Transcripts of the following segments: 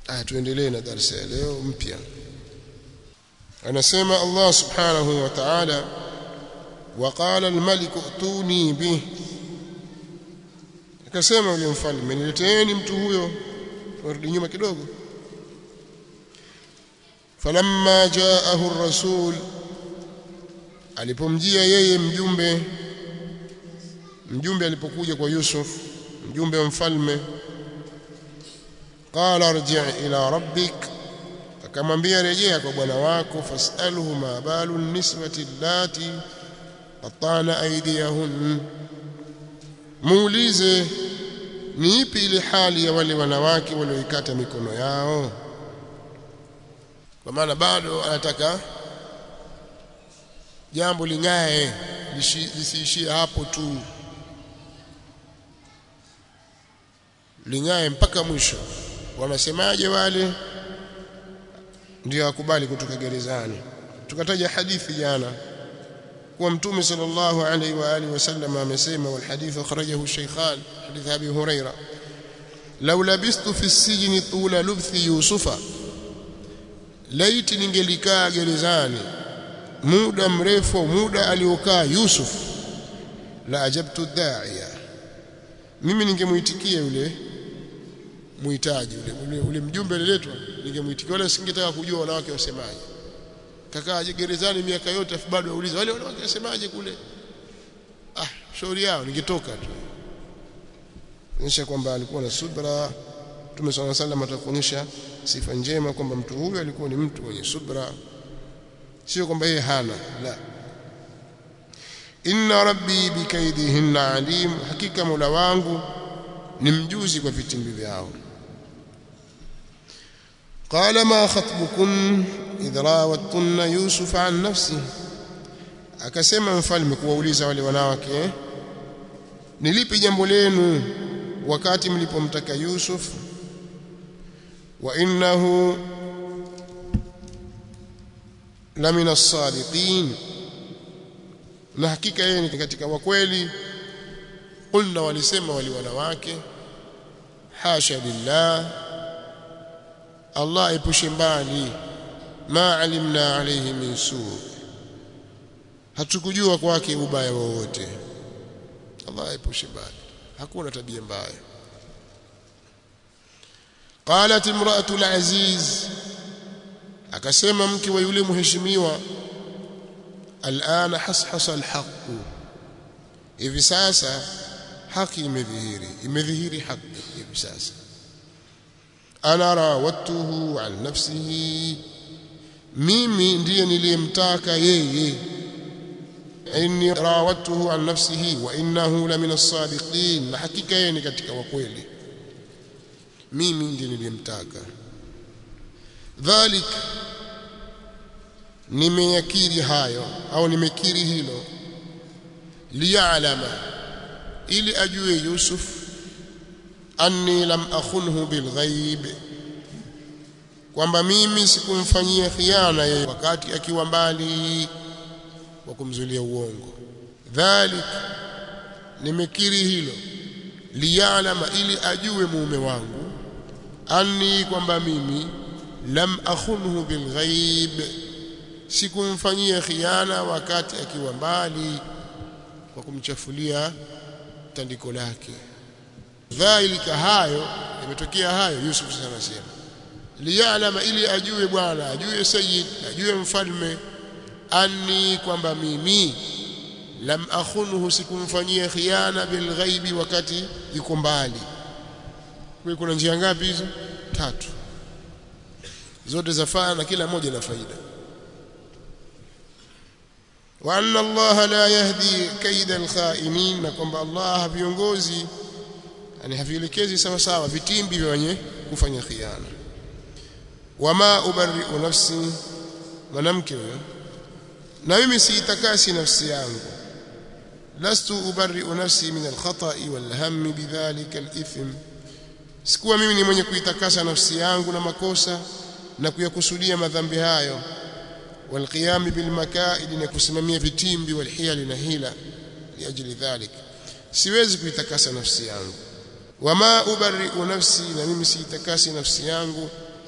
ah tuendelee na darasa ya leo mpya anasema Allah subhanahu wa ta'ala وقال الملك ائتوني به akasema yule mfalme nileteeni mtu huyo turudi nyuma kidogo falamma jaahu ar-rasul alipomjia yeye mjumbe mjumbe alipokuja kwa Yusuf mjumbe wa mfalme qala arji' ila rabbik akamwambia rejea kwa bwana wako fasalhu ma balu niswati allati qatana aydiyahun muulize ni ipi ile hali ya wale wanawake walioikata mikono yao kwa maana bado anataka jambo lingae lisiishie hapo tu lingae mpaka mwisho wanasemaje wale ndio akubali kutoka gerezani tukataja hadithi jana kuwa mtume sallallahu alaihi wa alihi wasallam amesema wal hadith akhrajahu shaykhan hadith abi huraira law labistu fi sijni tula lubthi yusufa laiti ningelikaa gerezani muda mrefu muda aliokaa Yusuf la ajabtu da'iya mimi ningemuitikia yule muhitaji yule, yule, yule mjumbe aliletwa ningemuitikia wala singetaka kujua wanawake wasemaje kakaa gerezani miaka yote afu bado auliza wale wanawake wasemaje kule ah shauri yao ningetoka tu onyesha kwamba alikuwa na subra Mtume swalla sallam atakuonyesha sifa njema kwamba mtu huyu alikuwa ni mtu mwenye subra sio kwamba yeye hana la inna rabbi bikaidihinna alim hakika mola wangu ni mjuzi kwa vitimbi vyao قال ما خطبكن إذ راوتن يوسف عن نفسه akasema mfalme kuwauliza wale wanawake ni lipi jambo lenu wakati mlipomtaka Yusuf wa innahu la min as-sadiqin na hakika yeye ni katika wakweli qulna walisema wali wanawake hasha lillah Allah epushe mbali ma alimna alayhi min su hatukujua kwake ubaya wowote Allah epushe mbali hakuna tabia mbaya qalat imra'atu al-aziz akasema mke wa yule mheshimiwa alana hashasa alhaq hivi sasa haki imedhihiri imedhihiri haki hivi sasa ana rawatuhu an nafsihi mimi ndiye niliyemtaka yeye inni rawatuhu an nafsihi wa innahu la min as-sadiqin na hakika yeye ni katika wakweli mimi ndiye niliyemtaka dhalik nimeyakiri hayo au nimekiri hilo liya'lama ili ajue Yusuf anni lam akhunhu bilghaib kwamba mimi sikumfanyia khiana yeye wakati akiwa mbali wa kumzulia uongo dhalik nimekiri hilo liya'lama ili ajue mume wangu anni kwamba mimi lam akhunhu bilghaib sikumfanyia khiana wakati akiwa mbali kwa kumchafulia tandiko lake dhalika hayo imetokea hayo Yusuf sasa anasema liyalama ili ajue bwana ajue sayyid ajue mfalme anni kwamba mimi lam akhunhu sikumfanyia khiana bilghaibi wakati yuko mbali kwa kuna njia ngapi hizo tatu zote zafaa na kila moja na faida wa anna Allah la yahdi kaida alkhainin na kwamba Allah viongozi yani havielekezi sawa sawa vitimbi vya wenye kufanya khiana wama ubarri'u nafsi mwanamke huyo na mimi siitakasi nafsi yangu lastu ubarri'u nafsi min alkhata'i walhammi bidhalika alithm sikuwa mimi ni mwenye kuitakasa nafsi yangu na makosa na kuyakusudia madhambi hayo والقيام بالمكائد na kusimamia vitimbi walhiyali na hila liajili dhalik siwezi kuitakasa nafsi yangu wama ubarri'u nafsi na mimi siitakasi nafsi yangu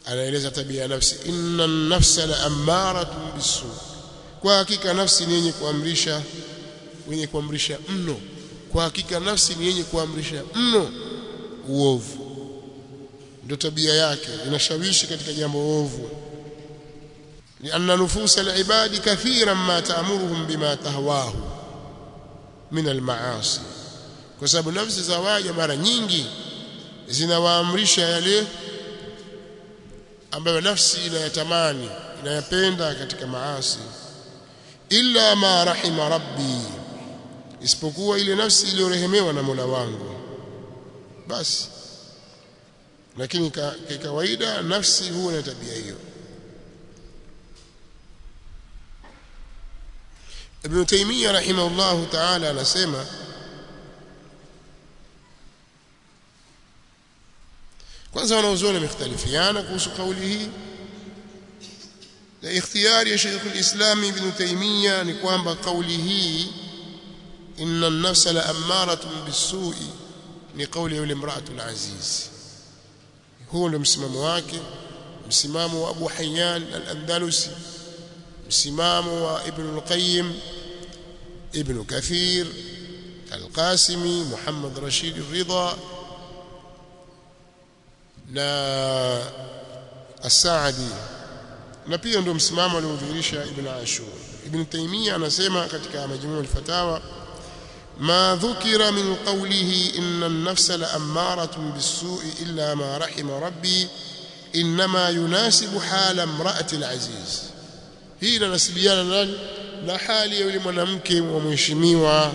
anaeleza tabia ya nafsi inna nafsa la ammaratun bisu kwa hakika nafsi ni yenye kuamrisha wenye kuamrisha mno kwa hakika nafsi ni yenye kuamrisha mno uovu ndio tabia yake inashawishi katika jambo ovu lianna nufusa alibadi kathiran ma ta'muruhum bima tahwahu min almaasi kwa sababu nafsi za waja mara nyingi zinawaamrisha yale ambayo nafsi inayatamani inayapenda katika maasi illa ma rahima rabbi isipokuwa ile nafsi iliyorehemewa na Mola wangu basi lakini kwa kawaida nafsi huwa na tabia hiyo Ibn Taymiyyah rahimahullah ta'ala anasema kwanza wanaozuoni wamekhtalifiana kuhusu kauli hii na ikhtiyari ya Sheikh al-Islam Ibn Taymiyyah ni kwamba kauli hii inna an-nafsa la ammaratun bis-su'i ni kauli ya yule imra'atul aziz huo ndio msimamo wake msimamo wa Abu Hayyan al-Andalusi msimamo wa Ibn al-Qayyim Ibn Kathir al-Qasimi Muhammad Rashid al-Ridha na As-Saadi na pia ndio msimamo aliodhihirisha Ibn Ashur Ibn Taymiyyah anasema katika majmuu al-fatawa ما ذكر من قوله إن النفس لأمارة بالسوء إلا ما رحم ربي إنما يناسب حال امرأة العزيز hii inanasibiana nani na hali ya yule mwanamke wa mheshimiwa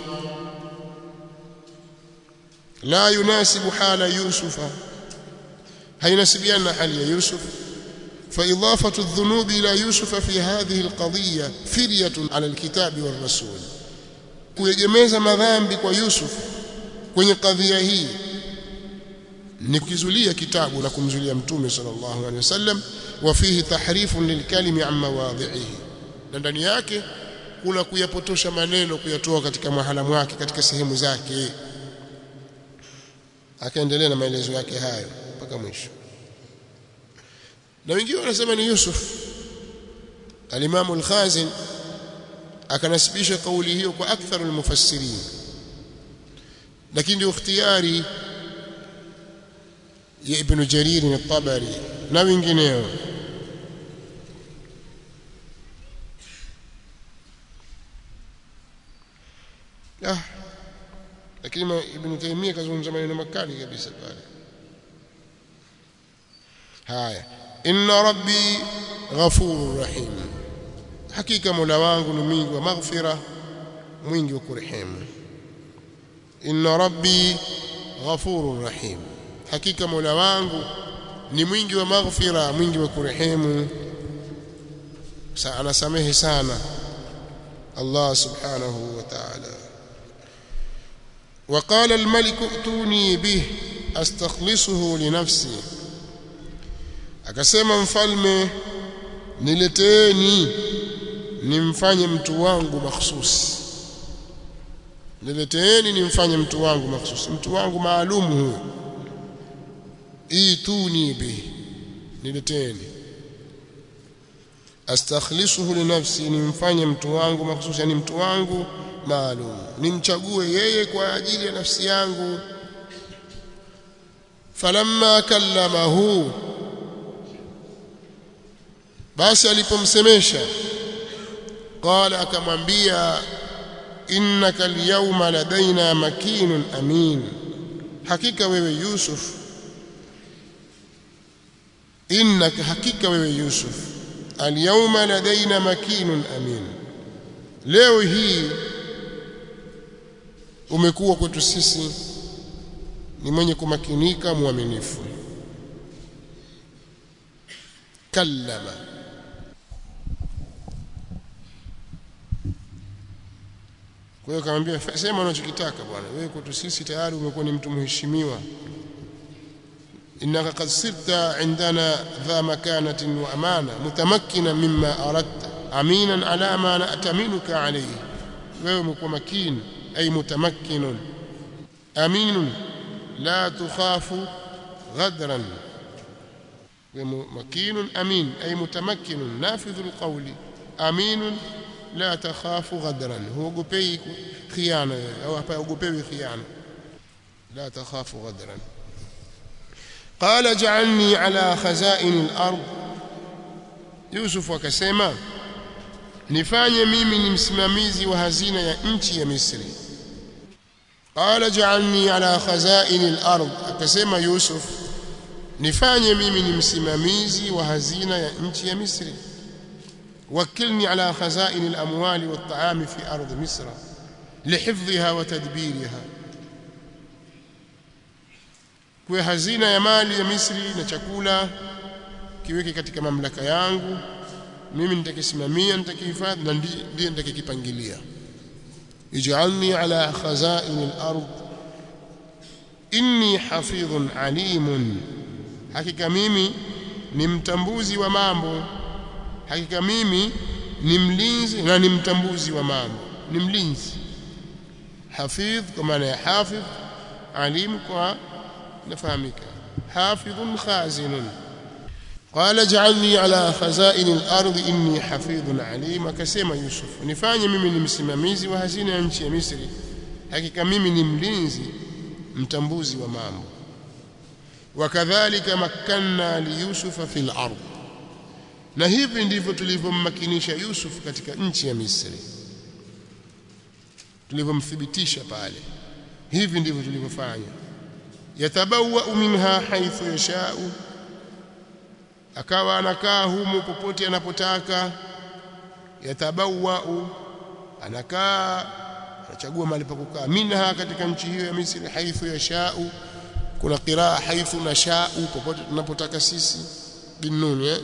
la yunasibu hala yusufa hainasibiana na hali ya yusuf فإضافة الذنوب إلى يوسف في هذه القضية فرية على الكتاب والرسول kuegemeza madhambi kwa Yusuf kwenye kadhia hii ni kukizulia kitabu na kumzulia mtume sallallahu alaihi wasallam wa fihi tahrifun lilkalimi an mawadhihi na ndani yake kuna kuyapotosha maneno kuyatoa katika mahala mwake katika sehemu zake akaendelea na maelezo yake hayo mpaka mwisho na wengine wanasema ni Yusuf al-Imam al-Khazin akanasibisha kauli hiyo kwa aktharu al-mufassirin lakini ndio ikhtiyari ya Ibn Jarir al-Tabari na wengineo ah lakini Ibn Taymiyyah kazungumza maneno makali kabisa pale haya inna rabbi ghafurur rahim hakika mola wangu ni mwingi wa maghfira mwingi wa kurehemu inna rabbi ghafurur rahim hakika mola wangu ni mwingi wa maghfira mwingi wa kurehemu anasamehe sana Allah subhanahu wa ta'ala وقال الملك ائتوني به استخلصه لنفسي akasema mfalme nileteeni nimfanye mtu wangu mahsusi nileteeni nimfanye mtu wangu mahsusi mtu wangu maalum huyo ituni bi nileteeni astakhlisuhu li nafsi nimfanye mtu wangu mahsusi yani mtu wangu maalum nimchague yeye kwa ajili ya nafsi yangu falamma kallamahu basi alipomsemesha qala akamwambia innaka alyawma ladaina makinun amin hakika wewe yusuf innaka hakika wewe yusuf alyawma ladaina makinun amin leo hii umekuwa kwetu sisi ni mwenye kumakinika mwaminifu kallama kwa hiyo akamwambia sema unachokitaka bwana wewe kwetu sisi tayari umekuwa ni mtu mheshimiwa innaka qad sirta indana dha makanatin wa amana mutamakkina mimma aradta aminan ala ma na'taminuka alayhi wewe umekuwa makini ay mutamakkinun aminun la tukhafu ghadran مكين أمين أي متمكن نافذ القول أمين لا تخاف غدرا هو قبي خيانة أو قبي خيانة لا تخاف غدرا قال اجعلني على خزائن الأرض يوسف وكسيما nifanye mimi ni msimamizi wa hazina ya nchi ya Misri qala ja'alni ala khazain al-ard akasema Yusuf nifanye mimi ni msimamizi wa hazina ya nchi ya Misri wakilni ala khazain al-amwali wat-ta'ami fi ard Misr lihifdhiha wa tadbiriha kwa hazina ya mali ya Misri na chakula kiweke katika mamlaka yangu mimi nitakisimamia nitakihifadhi na ndiye nitakipangilia ij'alni ala khazain al-ard inni hafidhun alimun hakika mimi ni mtambuzi wa mambo hakika mimi ni mlinzi na ni mtambuzi wa mambo ni mlinzi hafidh kwa maana ya hafidh alim kwa nafahamika hafidhun khazinun قال اجعلني على خزائن الارض اني حفيظ عليم akasema Yusuf nifanye mimi ni msimamizi wa hazina ya nchi ya Misri hakika mimi ni mlinzi mtambuzi wa mambo wakadhalika makkanna li Yusuf fil ard na hivi ndivyo tulivyommakinisha Yusuf katika nchi ya Misri tulivyomthibitisha pale hivi ndivyo tulivyofanya yatabawa minha haithu yashau akawa anakaa humu popote anapotaka yatabawau anakaa anachagua mahali pa kukaa minha katika nchi hiyo ya Misri haithu yashau kuna qiraa haithu nashau popote tunapotaka sisi binuni eh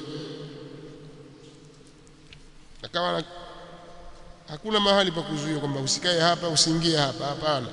akawa hakuna mahali pa kuzuia kwamba usikae hapa usiingie hapa hapana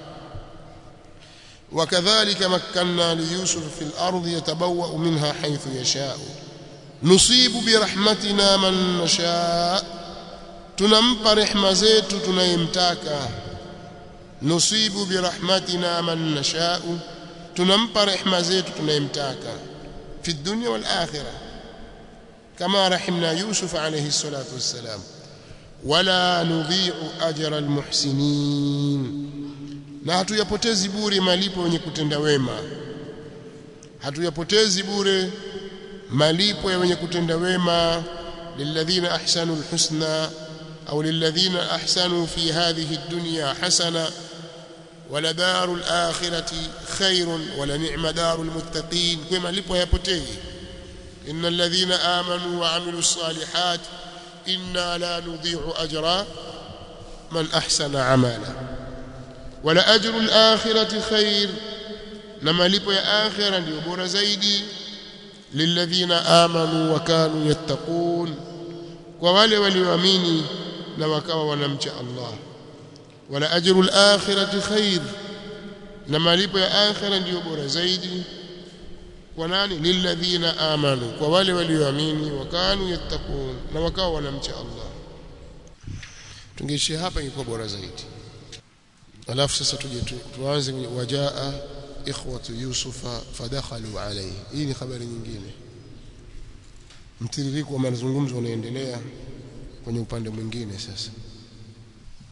وكذلك مكنا ليوسف في الأرض يتبوأ منها حيث يشاء نصيب برحمتنا من نشاء tunampa rehema zetu tunayemtaka nusibu birahmatina man nashau tunampa rehema zetu tunayemtaka fi dunya wal akhirah kama rahimna yusuf alayhi salatu wassalam wala nudhi'u ajra al muhsinin na hatuyapotezi bure malipo yenye kutenda wema hatuyapotezi bure malipo ya wenye kutenda wema lilladhina ahsanu alhusna au lilladhina ahsanu fi hadhihi ad-dunya hasana wala darul akhirati khairun wala ni'ma darul muttaqin kwa malipo hayapotei innal ladhina amanu wa amilus salihat inna la nudhi'u ajra man ahsana amala wala ajru al-akhirati khair na malipo ya akhira ndio bora zaidi lilladhina amanu wa kanu yattaqun kwa wale walioamini na wakawa wanamcha Allah wala ajru al-akhirati khair na malipo ya akhira ndio bora zaidi kwa nani lilladhina amanu kwa wale walioamini wa kanu yattaqun na wakawa wanamcha Allah tungeishia hapa ingekuwa bora zaidi alafu sasa tuje tuanze wajaa ikhwatu yusufa fadakhalu alayhi hii ni habari nyingine mtiririko wa mazungumzo unaendelea kwenye upande mwingine sasa